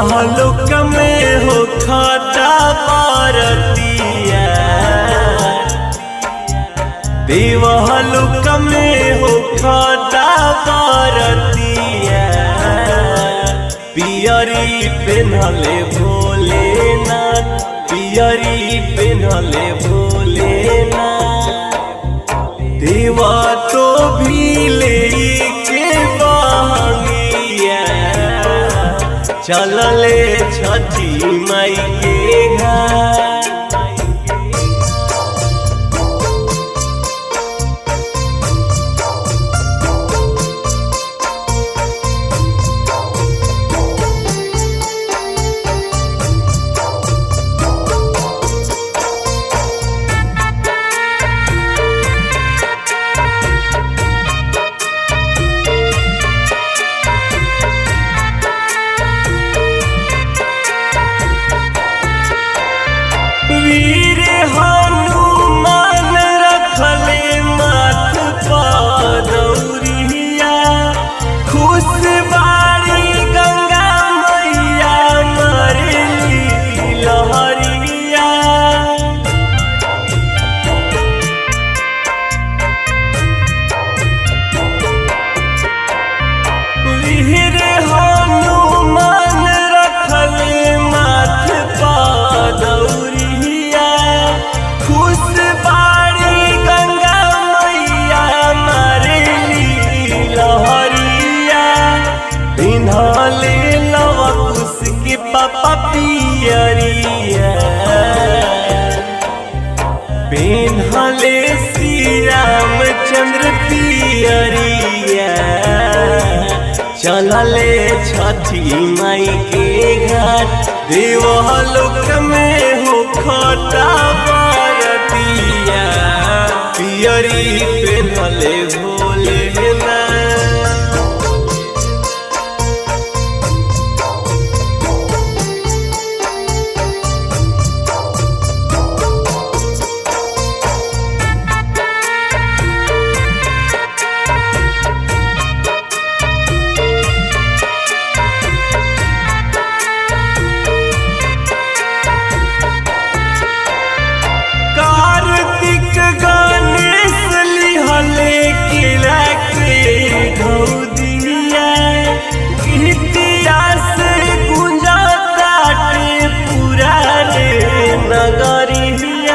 देवलोक में हो खाता पारतिया देवलोक में हो खाता पारतिया पियरी पेन्हले भोलेनाथ पियरी पेन्हले भोलेनाथ देवा तो भी ले के बहंगिया चलले छठी माई के घर वीर हनुमान रखले माथ पदौरिया खुश बाड़ी गंगा मैया मरली लहरिया वीर हनुमान रखले माथ पदौरिया खुश बाड़ी गंगा मैया मरली लहरिया पिन्हले लवा कुश के पापा पियरिया पिन्हले श्री रामचंद्र पियरिया चलले छठी माई के घाट देवलोक में हो खटा बरतिया पियरी पिन्हले भोलेनाथ कार्तिक गणेश लिहले किला के घौदिया गीतिया से गुंजा ताटे पूरा रे नगरिया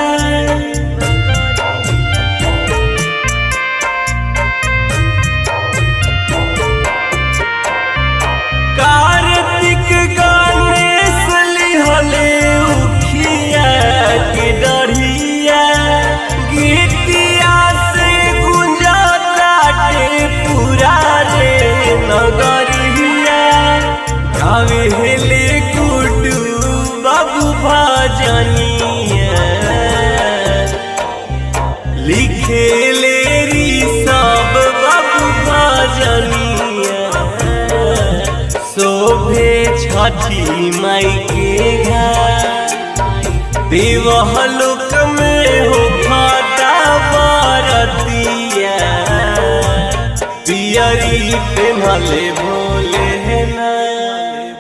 कार्तिक गणेश लिहले उखिया के डढ़िया गीतिया से गुंजा ताटे पूरा रे नगरिया गावे हेले गुडू बाबू भजनिया लिखे ले री सब बाबू भजनिया शोभे छठी माई के घर देवलोक में हो खाता बरतिया पियरी पेन्हले भोले ना